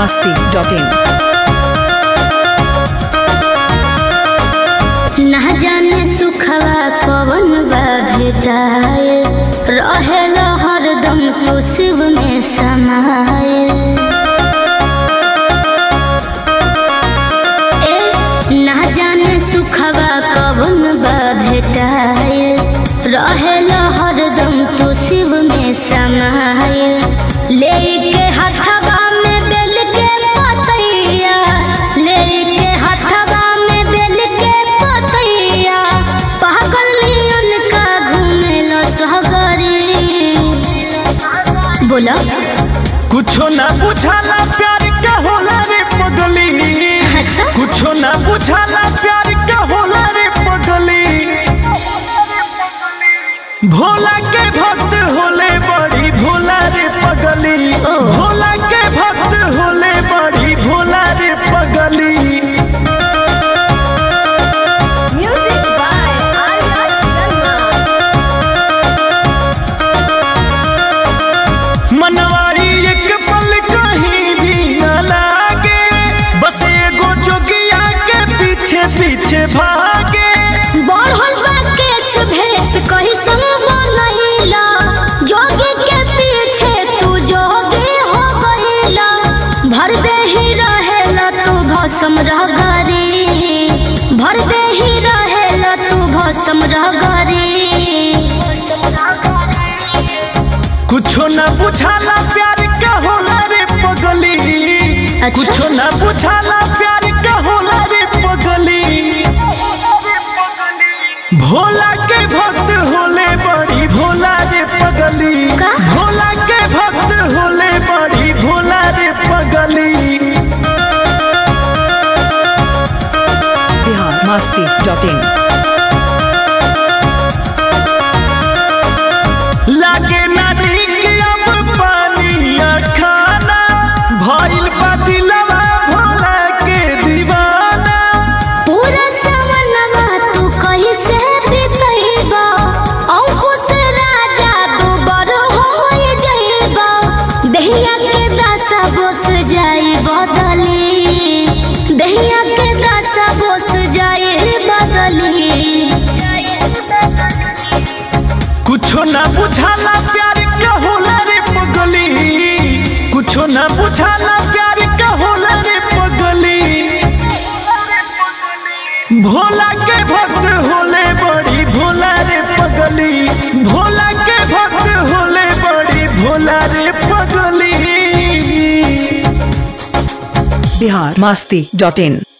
masti.in. ना जाने सुखवा कवन बा भेटाए रहेल हरदम तो शिव में समाए ए ना जाने सुखवा कवन बा भेटाए रहेल हरदम तो शिव में समाए लेके हथवा में बेल के पतैया लेके हथवा में बेल के पतैया पागल नियन का घूमेल सहगरी बोला कुछो ना बुझाला प्यार का होला रे पगली अच्छा कुछो ना बुझाला प्यार का होला रे पगली भोला के भक्त होले बड़ी भोला रे पगली ओ। भोला के भक्त होले बड़ी भोला रे पगली Music by Arya Sharma. मनवारी एक पल कहीं भी न लागे बस एगो जोगिया के पीछे पीछे भागे बढ़ल बा केस भेस कही संग बनैला जोगी के पीछे तू जोगी हो गईला भर दे ही रहेला तू भस्म रह गरी भर दे ही रहेला तू भस्म रह गरी कुछो न बुझाला प्यार का होला रे पगली अच्छा। कुछो न बुझाला प्यार का होला रे पगली भोला के भक्त होले बड़ी भोला रे पगली का? भोला के भक्त होले बड़ी भोला रे पगली Bihar masti.in. लागे नदी के अब पानी खाना भइल बा दिलवा भोला के दीवाना पूरा सवनवा तू कहीं से बितैबा अंकुश राजा तू बड़ हो जाइबा दहिया के दशा बोस जाई बदली दहिया के दशा बोस जाई बदली कुछो ना बुझाला प्यार का होला रे पगली कुछो ना बुझाला प्यार का होला रे पगली भोला के भक्त होले बड़ी भोला रे पगली भोला के भक्त होले बड़ी भोला रे पगली Bihar masti.in.